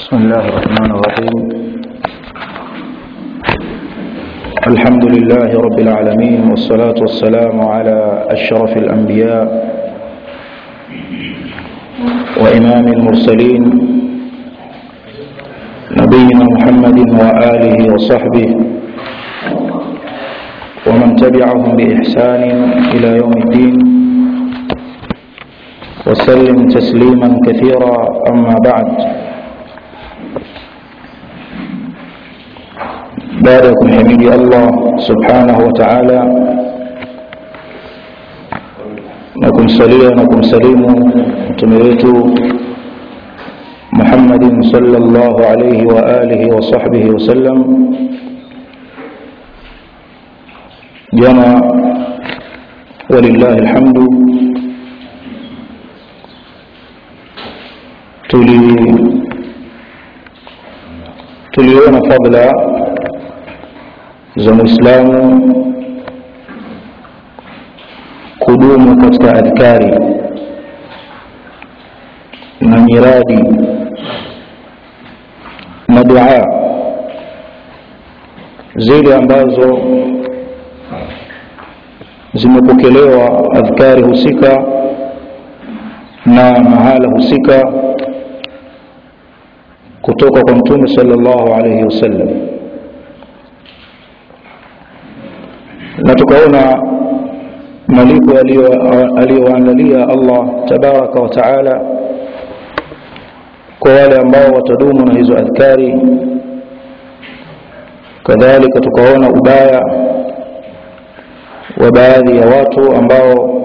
بسم الله الرحمن الرحيم الحمد لله رب العالمين والصلاة والسلام على أشرف الأنبياء وإمام المرسلين نبينا محمد وآله وصحبه ومن تبعهم بإحسان إلى يوم الدين وسلم تسليما كثيرا أما بعد baada ya kumhimidi Allah subhanahu wa ta'ala na kumsalia na kumsalimu mtume wetu Muhammadin sallallahu alayhi wa alihi wa sahbihi wa sallam jana walillahi alhamdu tuli tuliona fadla za muislamu kudumu katika adhkari na miradi na dua zile ambazo zimepokelewa adhkari husika na mahala husika kutoka kwa mtume sallallahu alayhi wasallam na tukaona malipo aliyoandalia Allah tabaraka wa taala kwa wale ambao watadumu na hizo adhkari kadhalika tukaona ubaya wa baadhi ya watu ambao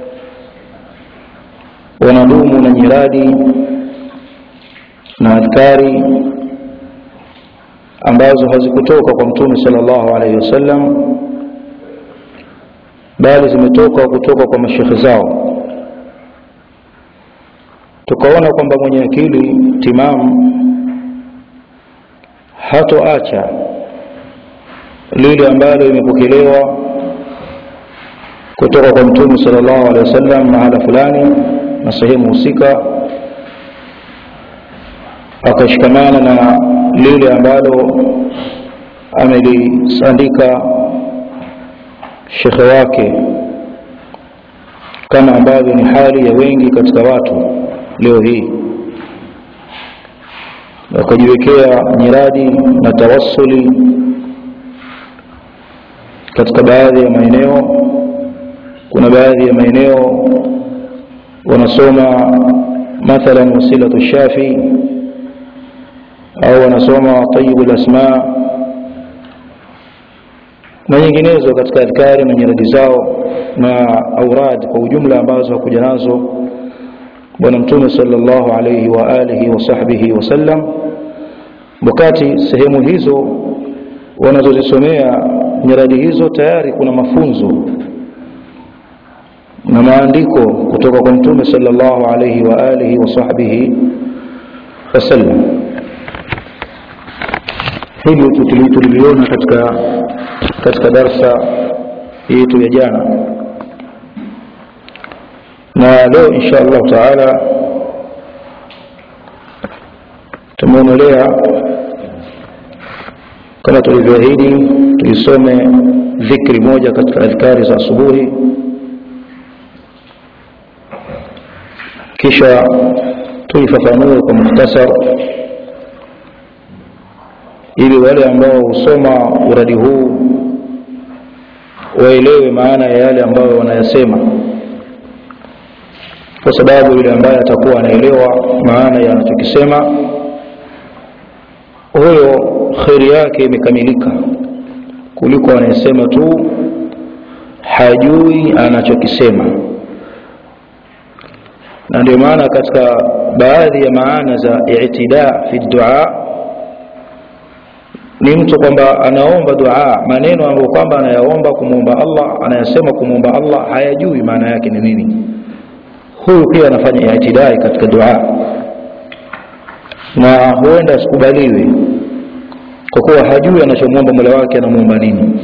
wanadumu na nyiradi na adhkari ambazo hazikutoka kwa mtume sallallahu alaihi wasallam bali zimetoka kutoka kwa mashekhe zao tukaona kwamba mwenye akili timamu hatoacha lile ambalo imepokelewa kutoka kwa mtume sallallahu alaihi wasallam mahala fulani na sehemu husika akashikamana na lile ambalo ameliandika shekhe wake kama ambavyo ni hali ya wengi katika watu leo hii wakajiwekea nyiradi na tawassuli katika baadhi ya maeneo kuna baadhi ya maeneo wanasoma mathalan wasilatu shafi au wanasoma tayibu lasma na nyinginezo katika adhkari na nyiradi zao na aurad kwa ujumla ambazo hakuja nazo bwana mtume sallallahu alayhi wa alihi wa sahbihi wasallam wakati sehemu hizo wanazozisomea nyiradi hizo tayari kuna mafunzo na maandiko kutoka kwa mtume sallallahu alayhi wa alihi wa sahbihi wasallam hili tuliliona katika katika darsa yetu ya jana na leo insha Allah taala tumeonelea kama tulivyoahidi tuisome dhikri moja katika adhkari za asubuhi kisha tuifafanue kwa mukhtasar ili wale ambao husoma uradi huu waelewe maana ya yale ambayo wanayasema kwa sababu yule ambaye atakuwa anaelewa maana ya anachokisema huyo kheri yake imekamilika kuliko anayesema tu hajui anachokisema na ndio maana katika baadhi ya maana za i'tida fi dua ni mtu kwamba anaomba dua maneno ambayo kwamba anayaomba kumwomba Allah anayasema kumwomba Allah hayajui maana yake ni nini huyu pia anafanya itidai katika dua na huenda asikubaliwe kwa kuwa hajui anachomwomba Mola wake anamwomba nini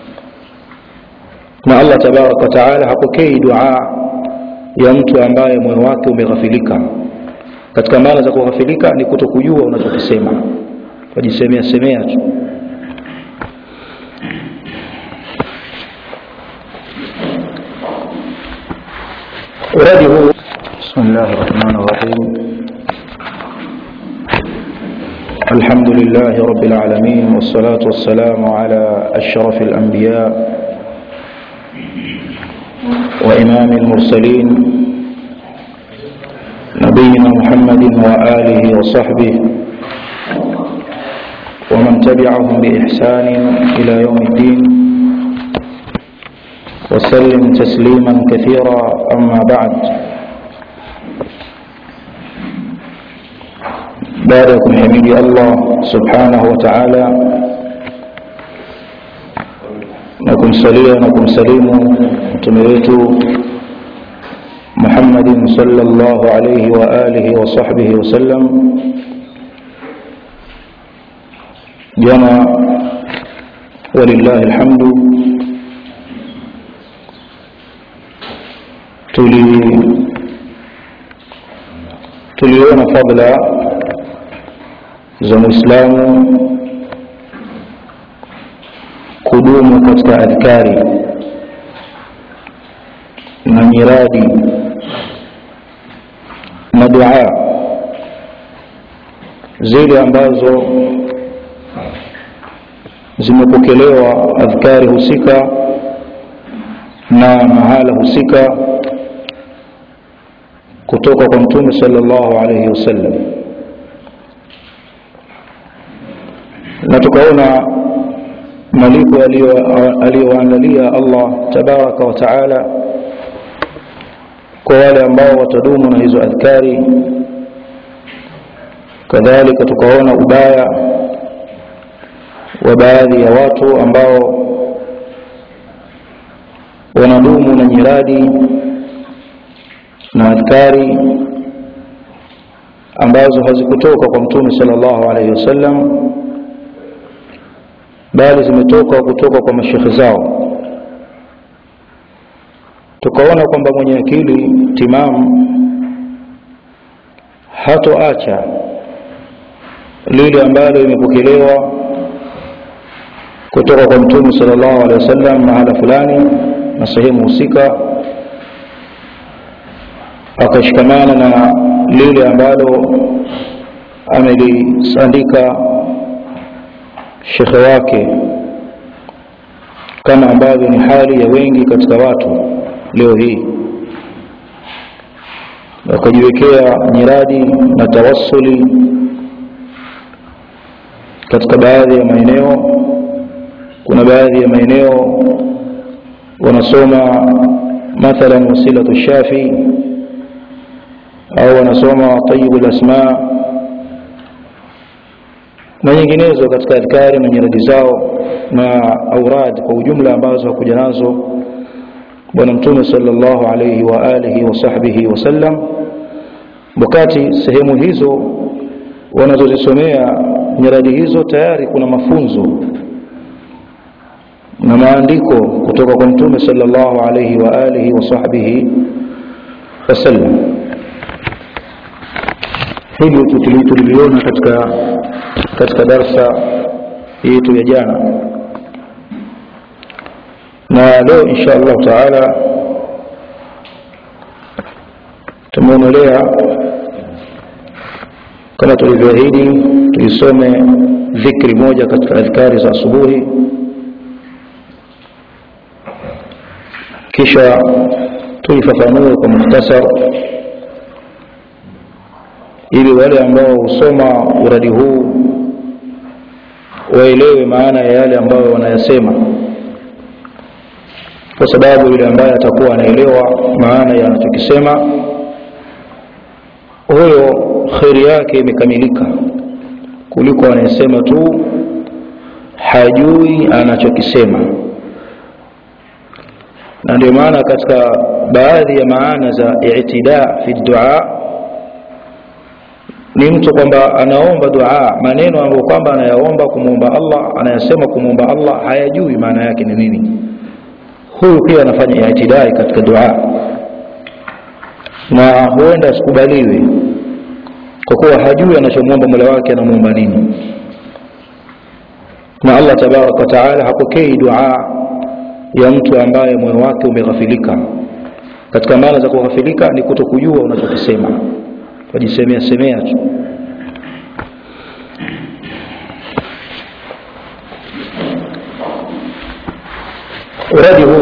na Allah tabaraka wa taala hapokei dua ya mtu ambaye moyo wake umeghafilika katika maana za kughafilika ni kutokujua unachokisema wajisemea semea tu uradi huu bismillah rahmani rahim الحمد لله رب العالمين والصلاة والسلام على أشرف الأنبياء وإمام المرسلين نبينا محمد وآله وصحبه ومن تبعهم بإحسان إلى يوم الدين وسلم تسليما كثيرا أما بعد بارك حميد الله سبحانه وتعالى نكم سليا نكم سليم تمريت محمد صلى الله عليه وآله وصحبه وسلم جمع ولله الحمد تلي tuliona fadla za muislamu kudumu katika adhkari na nyiradi na dua zile ambazo zimepokelewa adhkari husika na mahala husika kutoka kwa mtume sallallahu alayhi wasallam na tukaona malipo aliyoandalia Allah tabaraka wa taala kwa wale ambao watadumu na hizo adhkari kadhalika tukaona ubaya wa baadhi ya watu ambao wanadumu na nyiradi na adhkari ambazo hazikutoka kwa mtume sallallahu alaihi wasallam bali zimetoka kutoka kwa mashekhe zao tukaona kwamba mwenye akili timamu hatoacha lile ambalo imepokelewa kutoka kwa mtume sallallahu alaihi wasallam mahala fulani na sehemu husika akashikamana na lile ambalo ameliandika shekhe wake kama ambavyo ni hali ya wengi katika watu leo hii wakajiwekea nyiradi na tawassuli katika baadhi ya maeneo kuna baadhi ya maeneo wanasoma mathalan wasilatu shafi au wanasoma tayibu lasma na nyinginezo katika adhkari na nyiradi zao na aurad kwa ujumla ambazo hakuja nazo bwana mtume sallallahu alayhi wa alihi wa sahbihi wasallam wakati sehemu hizo wanazozisomea nyiradi hizo tayari kuna mafunzo na maandiko kutoka kwa mtume sallallahu alayhi wa alihi wa sahbihi wasallam hili tuliliona katika katika darsa yetu ya jana na leo insha Allah taala tumeonelea kama tulivyoahidi tuisome dhikri moja katika adhkari za asubuhi kisha tuifafanue kwa muhtasar ili wale ambao husoma uradi huu waelewe maana ya yale ambayo wanayasema kwa sababu yule ambaye atakuwa anaelewa maana ya anachokisema huyo kheri yake imekamilika kuliko anayesema tu hajui anachokisema na ndio maana katika baadhi ya maana za i'tida fi dua ni mtu kwamba anaomba dua maneno ambayo kwamba anayaomba kumwomba Allah anayasema kumwomba Allah hayajui maana yake ni nini huyu pia anafanya i'tidai katika dua na huenda asikubaliwe kwa kuwa hajui anachomwomba mola wake anamwomba nini na allah tabaraka wataala hapokei dua ya mtu ambaye moyo wake umeghafilika katika maana za kughafilika ni kuto kujua unachokisema wajisemea semea tu uradi huu